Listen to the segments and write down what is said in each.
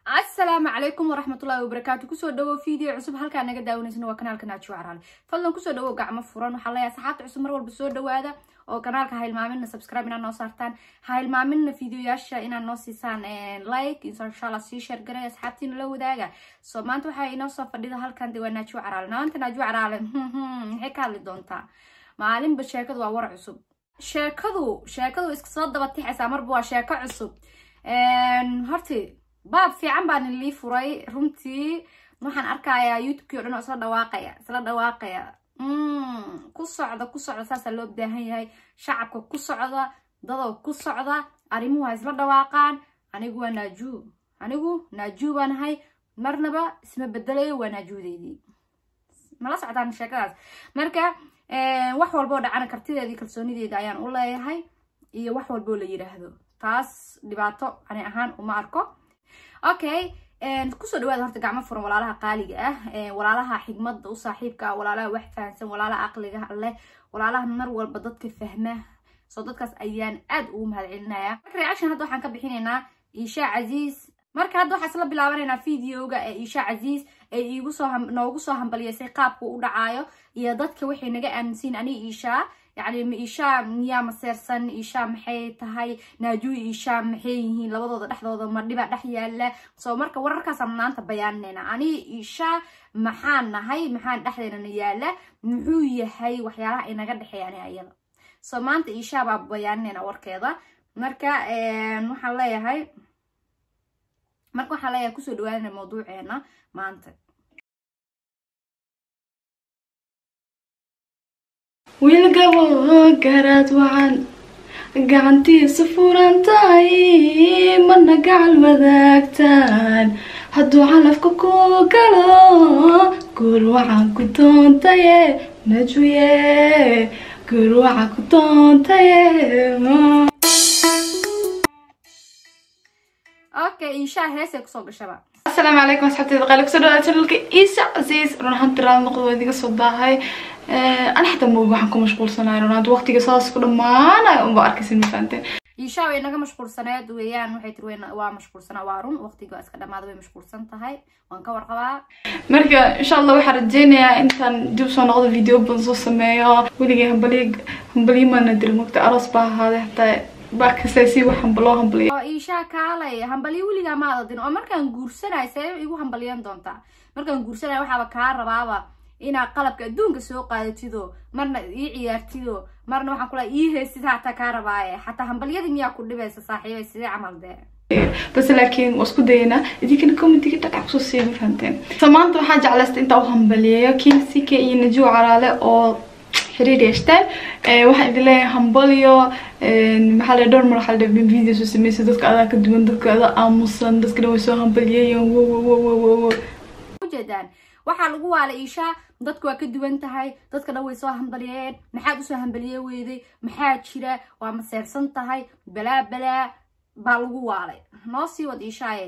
asalaamu calaykum waraxmatullahi wabarakaatu kusoo dhawow video cusub halkaa naga daawaneysna waa kanaalka naajiyo caraale fadlan kusoo dhawow gacmo furan waxaa leeyahay saxaabta cusub mar walba soo dhawaada oo kanaalka ha hilmaamina subscribe inaad noo saartaan ha hilmaamina videoyaasha inaad noo siisaan like insha allah sii sheergaray asxaabtiina la wadaaga so maanta waxaa inoo soo fadhida halkan de waa naajiyo caraale maanta naajiyo caraale maxay ka hadli doontaa maalinba sheekadu waa war cusub sheekadu sheekadu iska soo daba tixaysaa marba waa sheeko cusub horti baab fiican baan lii furay runtii waxaan arkayaa youtubekii o dhan oo isla dhawaaqaya isla dhawaaqaya ku socda ku socda saasaa loo baahan yahay shacabka ku socda dadoo ku socda arrimuhu ha isla dhawaaqaan anigu waa naajuu anigu naajuu baan ahay marnaba isma bedelayo waa naajuudeydii mala socdaan sheekadaas marka wax walboo dhacana kartideedii kalsoonideeda ayaan u leeyahay iyo wax walboo la yiraahdo taas dhibaato ani ahaan uma arko okay kusoo dhawaada horta gacmo furan walaalaha qaaliga ah walaalaha xigmada u saaxiibka ah walaalaha wax fahansan walaalaha aqliga leh walaalaha mar walba dadka fahma soo dadkaas ayaan aad ugu mahad celinaya marka reaction hadda waxaan ka bixinaynaa isha casiis marka hadda waxaa isla bilaabanaynaa videoga ee isha casiis ee iigu soo noogu soo hambaliyeysay qaabku u dhacaayo iyo dadka waxay naga aaminsiin ani ishaa yacni ma ishaa miyaa maseersan ishaa maxay tahay naajuu ishaa maxay yihiin labadooda dhexdooda ma dhiba dhex yaala soo marka wararkaasaan maanta bayaaninayna ani ishaa maxaan nahay maxaan dhexdeynana yaala muxuu yahay waxyaalaha inaga dhexeeya ani ayada soo maanta ishaa baa bayaaninayna warkeeda marka waxaan leeyahay marka waxaan leeyahay kusoo dhawaanana mawduuceena maanta wiilgabo garaad wacan gacantiisa furan tahay mana gacal wadaagtaan hadduu calafka ku galo guur wacan ku doontaye najuye guur wacan ku doontaye okay inshaa heesay kusoo gashaba asalaamu calaykum asxaabteyda qaali kusoo dhawaada channelka iisa casiis run ahaan tiraada noqdo waa idiga soo daahay ana xitaa moog waxaan ku mashquulsanahay run ahaan waqtiga saas ku dhamaanayo unba arkaysin ma fahanteen ishaa way naga mashquulsaneed weeyaan waxay tiri weyn waa mashquulsanaa waa run waqtiga iska dhamaada way mashquulsan tahay waan ka warqabaa marka insha allah waxaan rajeynayaa intaan dib soo noqdo video badan soo sameeyo weligay hambaliy hambaliyo maana diri mogta aroos baa ahaaday hataa baakasta si wax hambaloo hambaliya oo ishaa kaalay hambaliyo weligaa ma adadin oo markaan guursanayo see igu hambaliyan doontaa markaan guursanayo waxaaba kaa rabaaba inaad qalabka adduunka soo qaadatido marna ii ciyaartido marna waxaan kula ii heestid hataa kaa rabaaye xataa hambalyadii miyaa ku dhibaysa saaxiibay sidee camal dee bas laakiin waa isku dayanaa idinkana commentiga dhaqac kusoo siiya ma fahanteen so maanta waxaa jeclaysta intaa u hambaliyeeyo king ck iyo najuw caraale oo xiriir yeeshteen waxaan idin leeyahay hambalyo maxaa la dhowr mar waxaa la video soo sameysay dadka adaa ka duwan dadka adaa aamusan dadka dhan way soo hambaliyeeyeen wo wo wo wo wo wo ujeedaan waxaa lagu waalay ishaa dadku waa ka duwan tahay dadka dhan way soo hambaliyeen maxaad usoo hambaliye weyday maxaa jira waa maseersan tahay balaa balaa baa lagu waalay noo sii wad ishaaye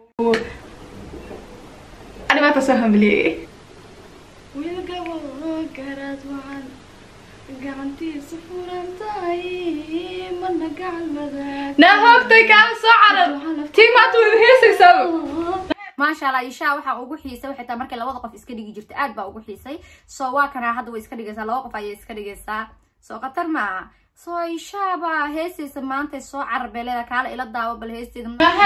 ani maanta soo hambaliyeeyey wiilgabo garaad wacan gacantiisa furan tahay mana gacal wadaag naa hoogtay kaa soo carar tii maanta wada heesaysaa maasha allah ishaa waxaa ugu xiisay waxay tahay markay labada qof iska dhigi jirta aad baa ugu xiisay soo waa kanaa hadda way iska dhigaysaa laba qof ayay iska dhigaysaa soo khatar maaha soo ishaa baa heesaysa maanta soo carar bay leedahay kaala ila daawo bal heesteeda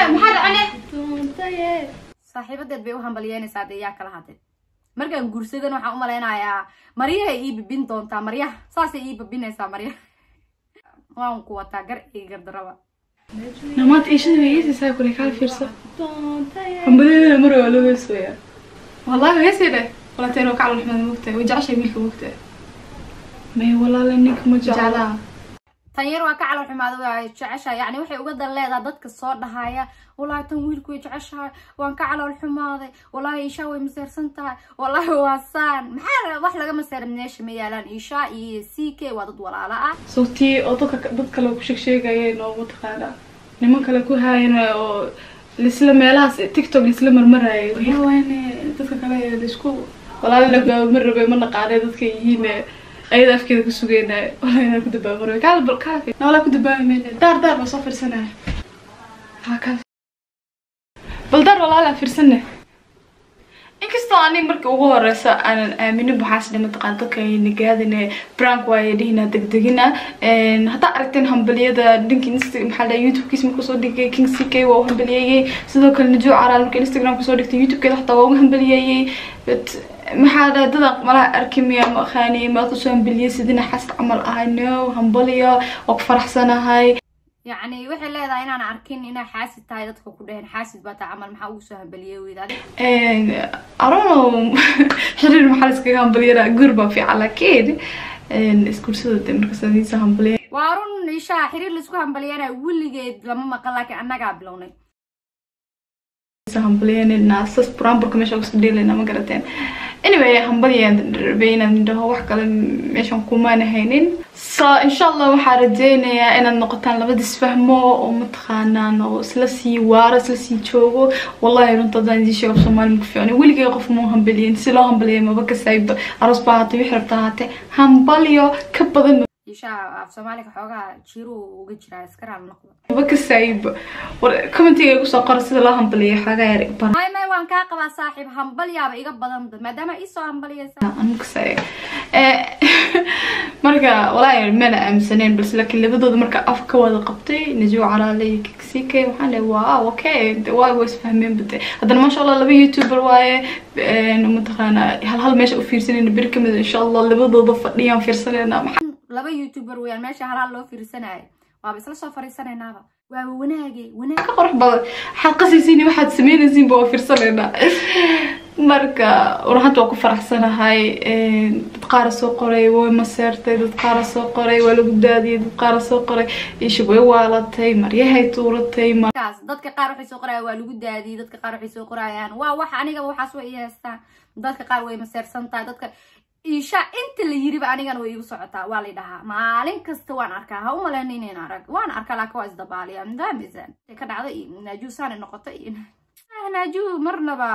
saaxiibadeed bay u hambalyeynaysaa dee yaa kala hadeen markaan guursadan waxaan u malaynayaa maryahay ii bibin doontaa maryaha saasay ii bibinaysaa maryaha waan ku wataa gar iyo gardaraba namaad iishada way heesaysaa kule kaa fiirso hambadeeda mar waa loo heesooyaa wallahi heesay dheh walateen oo kaclo maxmed mogtahay way jeceshahay wiilka mogtahay may walaale ninka ma jeclaa tan yar waa ka calool xumaada waa jeceshahay yacni waxay uga dan leedahay dadka soo dhahaya wallaahi tan wiilku way jeceshahay waan ka calool xumaaday wallaahi ishaa way maseersan tahay wallaahi waa saan maxaa wax laga maseera meesha ma yaalaan ishaa iyo c k waa dad walaala ah sawtii oo dadka dad kale ku sheeg sheegayeen oo mataqaana niman kale ku haayeen oo lisla meelahaas tiktok lisla marmarayay waxawaaye dadka kale laisku walaala ma rabe ma naqaanay dadka yihiin ayada afkeeda ku sugeynayo walahi inaan ku dabaamaro kaal kaal walaa ku dabaami mayna daar daar baa soo fiirsanaya ha kaal baldaar walaala fiirsane inkastoo ani markii ugu horeysa aanan aaminin waxaas dhe mataqaan dadka nagaadine brank waaye dhihina degdegina haddaa aragteen hambaliyada dhinka inst maxaa dhaha youtubekiis markuu soo dhigay king c k waa u hambaliyeeyey sidoo kale najuu caraal marka instagram kusoo dhigtay youtubekeeda xataa waa ugu hambaliyeeyey but maxaa dhaha dadan malaha arki miya ma aqaani maad kusoo hambaliyey sidina xaska camal ahay no hambaliyo waa ku faraxsanahay yacni waxay leedahay inaan arkin inay xaasid tahay dadka ku dheheen xaasid baa taa camal maxaa ugu soo hambaliye weyd adig arono xiriir maxaa laskaga hambaliyana guur baa fiican laakiin isguursada de markaas adiisa hambaliya waa run ishaa xiriir laisku hambaliyana weligeed lama maqan laakiin annagaa bilownay hambalyanina sas buraanburka meesha kusoo dheelayna ma garateen anyway hambalyaan rabay inaan dhaho wax kale meeshan kumaana haynin so insha allah waxaa rajeynayaa inaad noqotaan labadis fahmo oo mataqaanaan oo isla sii waaro isla sii joogo wallahi runta haddaan idiin sheego soomaali maku fiicno weligay qof mau hambaliyin si loo hambaliya maba kasayba aroos baa haatay wixii rabta haatee hambalyo ka badan ishaa af soomaaliga xoogaa jiiruu uga jiraa iska raal noqdo maba kasayba war commentiga igu soo qora sida loo hambaliya xoogaa yar bar may may waan kaa qabaa saaxiib hambalyaaba iga badan maadaama iisoo hambaliyaysa anukasay marka walaahi mana aaminsaneen balse laakiin labadooda marka af ka wada qabtay najuu caraale iyo kiksike waxaan dhahay wow okay waa waa isfahmeen bade haddana maasha allah laba youtuber waaye mataqaana hal hal meesha u fiirsanayna beri kamid insha allah labadooda fadhiyaan fiirsanayna maxaa laba youtuber weyaan meesha halaal loo fiirsanayo waaba isla soo fariisanaynaaba waaba wanaage wanaag ka qurux badan waxaad qasaysiin waxaad sameynaysiinba waa fiirsanaynaa marka warhanta waa ku faraxsanahay dad qaara soo qoray way maseertay dad qaara soo qoray waa lagu daadiyay dad qaara soo qoray ishub way waalatay maryahay tuuratay kaas dadka qaar waxay soo qorayaan waa lagu daadiyay dadka qaar waxay soo qorayaan waa wax anigaba waxaas way i haystaan dadka qaar way maseersan tahay dadka isha inta la yiriba anigana way igu socotaa waa lay dhahaa maalin kasta waan arkaa ha u maleyna inayn arag waan arkaa laakiin waa isdabaaliya mdaamisan ka dhacda iyo naajuu saana noqota iyo naajuu marnaba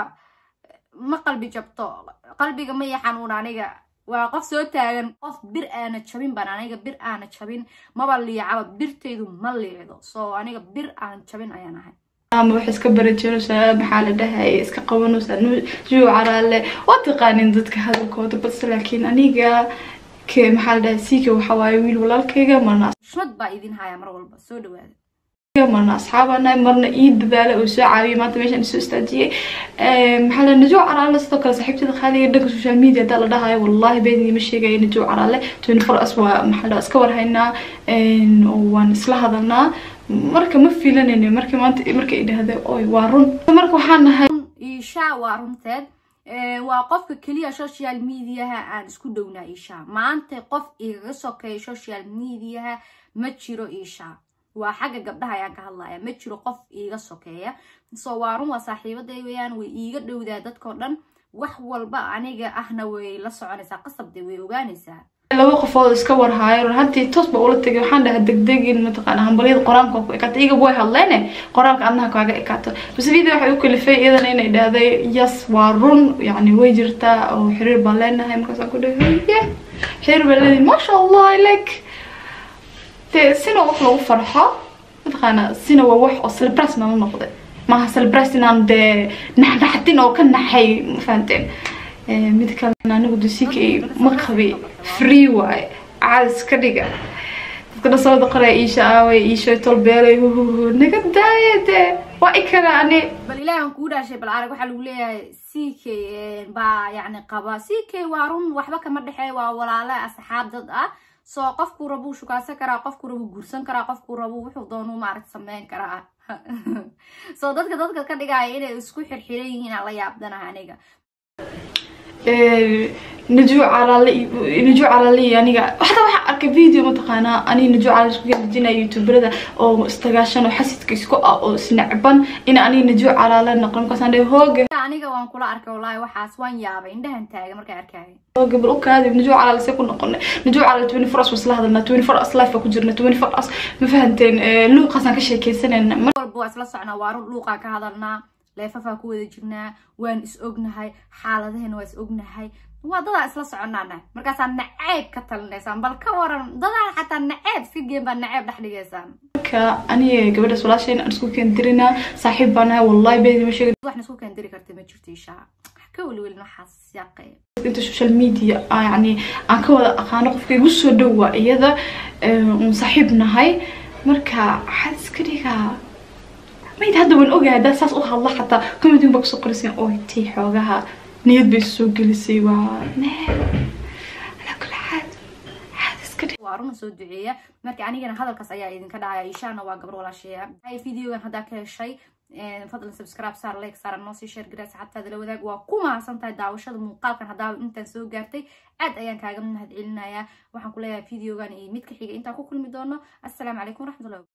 ma qalbi jabto qalbiga ma ya xanuun aniga waa qof soo taagan qof bir aana jabin baan aniga bir aana jabin maba liicaba birtaydu ma liicdo so aniga bir aan jabin ayaan ahay ama waxay iska barajeynaysaa maxaa la dhahay iska qabanaysaa juu caraale waa taqaanin dadka hadalkooda balse laakiin aniga ke maxaa la dhahay siika waxa waaye wiil walaalkayga marna xushmad baa idin haya mar walba soo dhawaada marna asxaabanahay marna ii dadaala oo soo caawiyay maanta meeshaan isoo istaajiyay maxaa la najuu caraale sidoo kale saaxiibtada qaaliga dhanka social media haddaa la dhahayo wallahi been iima sheegaya najuu caraale twenty four as waa maxaa la iska warhaynaa oo waan isla hadalnaa marka ma filanayno marka maanta marka ay dhahda oy waa run marka waxaan nahay isha waa runteed waa qofka keliya social mediaha aan isku dhownaa isha maanta qof igaga sokeeya social mediaha ma jiro isha waa xagga gabdhaha ayaan ka hadlaya ma jiro qof iiga sokeeya so waa run waa saaxiibaday weyaan way iiga dhowdaa dadkao dhan wax walba aniga ahna way la soconaysaa qasabde way ogaanaysaa laba qofood iska warhaayo run hantii toos ba ula tegay waxaan dhahaa degdegin mataqaana hambalyada qor-aanka ku ekaato iyaga way hadleene qoraalka adnaha kaaga ekaato base video waxay u kalifay iyadana inay dhahday yes waa run yacni way jirtaa oo xiriir baan leenahay markaasaan ku dhahay ye xiriir baan leenahay maasha allah like dee sina wax lagu farxo mataqaana sina waa wax oo celebras nala noqday maaha celebras inaan dee naxnaxdin oo ka naxay ma fahanteen mid kalena anigu dusika ma qabi free waaye caadis ka dhiga dadka dhasooda qoraya iisha aaway iishoy tolbeelay huhuhu naga daaye dee waa ikana ani bal ilaahi aan kugu dhaashay bal arag waxaa lagu leeyahay c k baa yacni qaba c k waa run waxba kama dhexeey waa walaale asxaab dad ah so qofkuu rabuu shukaasan karaa qofkuu rabuu guursan karaa qofkuu rabuu wuxuu doonuu maaragta sameyn karaa so dadka dadka ka dhigaya inay isku xirxiran yihiin aan la yaabdanaha aniga najuu calaale najuu calaale iyo aniga waxda waxaa arkay video mataqaanaa ani najuu calaale isku gajinaya youtuberada oo istagaashan oo xasidka isku ah oo isnacban in aniga najuu calaale noqon markaasaan dhahay hooga aniga waan kula arkay wallaahi waxaas waan yaabay indhahan taaga markaan arkaayo hooga bal u kaadi najuu calaale see ku noqonay najuu calaale twenty four as wasla hadalnaa twenty four as life ku jirna twenty four as ma fahanteen luuqaasaan ka sheekeysanayna mar walba waa isla socnaa waa run luuqaan ka hadalnaa leefafaa ku wada jirnaa waan is ognahay xaaladaheena waa is ognahay waa dadaa isla soconaana markaasaa naceeb ka talinaysaan bal ka waran dadaa xataa naceeb si geen baa naceeb dhex dhigaysaan marka aniga gabadhaas walaasheen aan isku keendirinaa saaxiib baan nahay wallahi beedi ma sheegin waxna isku keendiri karta ma jirto ishaa ka weliwelin waxaas yaaqee inta social media ah, yani aan ka wada aqaano qofka igu soo dhowaa iyada uun saaxiib nahay marka waxaad iska dhigaa mayd hadda waan ogahay haddaa saas u hadla xataa comedian baa kusoo qorisay oy tii xoogaha niyad bay soo gelisay waa nee alaa kula xaad xaad iska dhig waa runa soo duceeya marka anigana hadalkaas ayaa idinka dhacaya ishaana waa gabar walaasheeya hay videogan haddaa ka heshay fadlan subscribe saar like saar noo sii share garaa saxaabtaada la wadaag waa ku mahadsan tahay daawashada muuqaalkan haddaa intaan soo gaartay aad ayaan kaaga mahad celinayaa waxaan ku leeyahay videogan iyo mid ka xiga intaan ku kulmi doono assalaamu calaykum waraxmatullahi